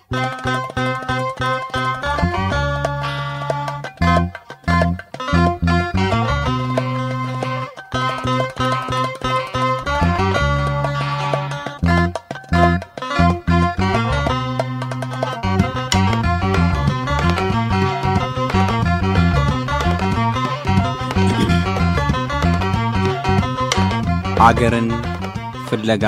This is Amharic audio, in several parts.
አገርን ፍለጋ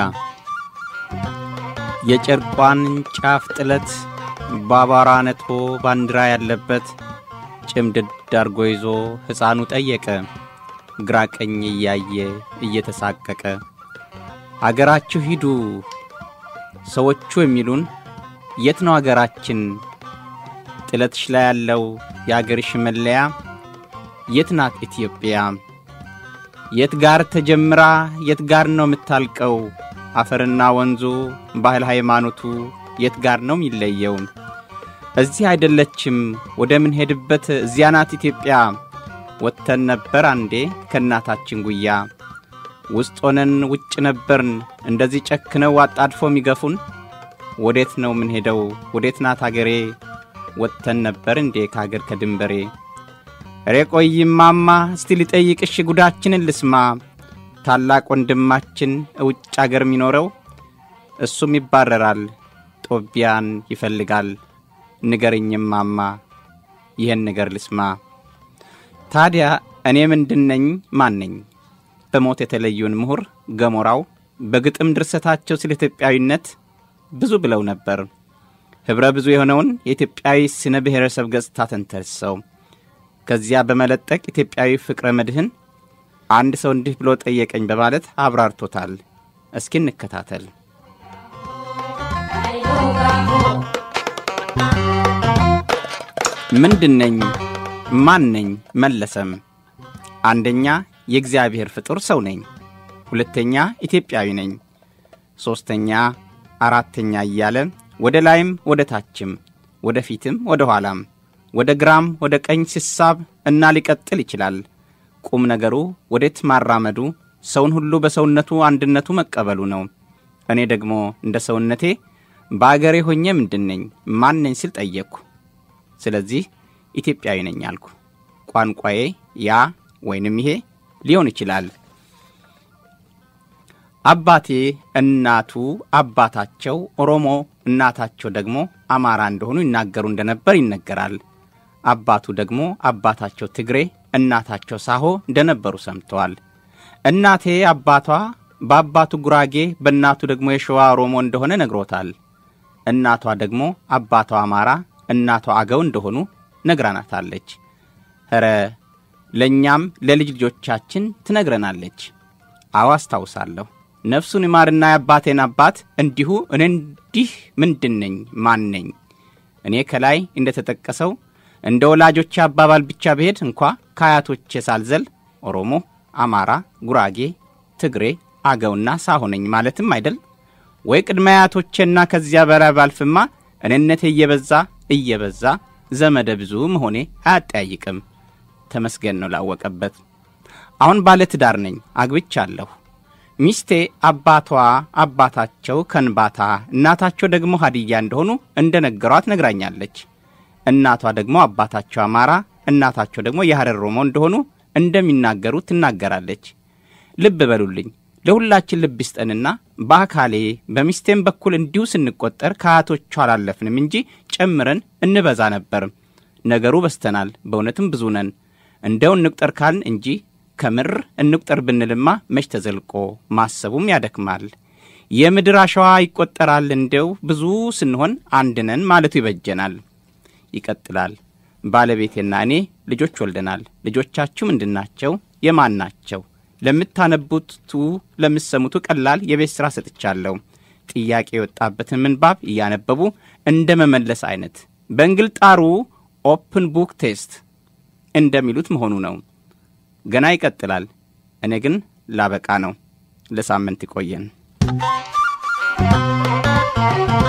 የጨርቋን ጫፍ ጥለት በአቧራ ነጥቦ ባንዲራ ያለበት ጭምድድ አርጎ ይዞ ሕፃኑ ጠየቀ ግራ ቀኝ እያየ እየተሳቀቀ አገራችሁ ሂዱ ሰዎቹ የሚሉን የት ነው አገራችን? ጥለትሽ ላይ ያለው የአገርሽ መለያ የት ናት ኢትዮጵያ? የት ጋር ተጀምራ የት ጋር ነው የምታልቀው? አፈርና ወንዙ ባህል ሃይማኖቱ የት ጋር ነው የሚለየው? እዚህ አይደለችም ወደ ምንሄድበት እዚያ ናት ኢትዮጵያ። ወጥተን ነበር አንዴ ከእናታችን ጉያ ውስጥ ሆነን ውጭ ነበርን እንደዚህ ጨክነው አጣድፎ የሚገፉን። ወዴት ነው ምንሄደው? ወዴት ናት አገሬ? ወጥተን ነበር እንዴ ከአገር ከድንበሬ እሬ ቆይማማ እስቲ ልጠይቅሽ ጉዳችንን ልስማ። ታላቅ ወንድማችን እውጭ አገር የሚኖረው እሱም ይባረራል፣ ጦቢያን ይፈልጋል። ንገርኝማማ ይህን ነገር ልስማ። ታዲያ እኔ ምንድነኝ? ማን ነኝ? በሞት የተለዩን ምሁር ገሞራው በግጥም ድርሰታቸው ስለ ኢትዮጵያዊነት ብዙ ብለው ነበር። ኅብረ ብዙ የሆነውን የኢትዮጵያዊ ስነ ብሔረሰብ ገጽታ ተንተርሰው ከዚያ በመለጠቅ ኢትዮጵያዊ ፍቅረ መድህን አንድ ሰው እንዲህ ብሎ ጠየቀኝ በማለት አብራርቶታል። እስኪ እንከታተል። ምንድነኝ? ማን ነኝ? መለሰም አንደኛ የእግዚአብሔር ፍጡር ሰው ነኝ፣ ሁለተኛ ኢትዮጵያዊ ነኝ፣ ሦስተኛ አራተኛ እያለ ወደ ላይም ወደ ታችም ወደ ፊትም ወደ ኋላም ወደ ግራም ወደ ቀኝ ሲሳብ እና ሊቀጥል ይችላል። ቁም ነገሩ ወዴት ማራመዱ ሰውን ሁሉ በሰውነቱ አንድነቱ መቀበሉ ነው። እኔ ደግሞ እንደ ሰውነቴ በአገሬ ሆኜ ምንድን ነኝ ማን ነኝ ስል ጠየቅኩ። ስለዚህ ኢትዮጵያዊ ነኝ አልኩ። ቋንቋዬ ያ ወይንም ይሄ ሊሆን ይችላል። አባቴ እናቱ አባታቸው ኦሮሞ እናታቸው ደግሞ አማራ እንደሆኑ ይናገሩ እንደነበር ይነገራል። አባቱ ደግሞ አባታቸው ትግሬ እናታቸው ሳሆ እንደነበሩ ሰምተዋል። እናቴ አባቷ በአባቱ ጉራጌ በእናቱ ደግሞ የሸዋ ኦሮሞ እንደሆነ ነግሮታል። እናቷ ደግሞ አባቷ አማራ እናቷ አገው እንደሆኑ ነግራናታለች። ኧረ ለእኛም ለልጅ ልጆቻችን ትነግረናለች። አዎ አስታውሳለሁ። ነፍሱን ይማርና የአባቴን አባት እንዲሁ እኔ እንዲህ ምንድን ነኝ ማን ነኝ? እኔ ከላይ እንደ ተጠቀሰው እንደ ወላጆቼ አባባል ብቻ ብሄድ እንኳ ከአያቶቼ ሳልዘል ኦሮሞ፣ አማራ፣ ጉራጌ፣ ትግሬ፣ አገውና ሳሆ ነኝ ማለትም አይደል ወይ? ቅድመ አያቶቼና ከዚያ በላይ ባልፍማ እኔነቴ እየበዛ እየበዛ ዘመደ ብዙ መሆኔ አያጠያይቅም። ተመስገን ነው ላወቀበት። አሁን ባለ ትዳር ነኝ፣ አግብቻለሁ። ሚስቴ አባቷ አባታቸው ከንባታ እናታቸው ደግሞ ሀዲያ እንደሆኑ እንደ ነገሯት ነግራኛለች። እናቷ ደግሞ አባታቸው አማራ እናታቸው ደግሞ የሐረር ኦሮሞ እንደሆኑ እንደሚናገሩ ትናገራለች። ልብ በሉልኝ፣ ለሁላችን ልብ ይስጠንና በአካሌ በሚስቴም በኩል እንዲሁ ስንቆጠር ከአያቶቹ አላለፍንም እንጂ ጨምረን እንበዛ ነበር። ነገሩ በስተናል፣ በእውነትም ብዙ ነን። እንደው እንቁጠር ካልን እንጂ ከምር እንቁጠር ብንልማ መች ተዘልቆ ማሰቡም ያደክማል። የምድር አሸዋ ይቆጠራል። እንደው ብዙ ስንሆን አንድ ነን ማለቱ ይበጀናል። ይቀጥላል። ባለቤቴና እኔ ልጆች ወልደናል። ልጆቻችሁ ምንድናቸው? የማን ናቸው? ለምታነቡቱ ለምትሰሙቱ ቀላል የቤት ሥራ ሰጥቻለሁ። ጥያቄ የወጣበትን ምንባብ እያነበቡ እንደ መመለስ አይነት በእንግልጣሩ ኦፕን ቡክ ቴስት እንደሚሉት መሆኑ ነው። ገና ይቀጥላል። እኔ ግን ላበቃ ነው። ለሳምንት ይቆየን።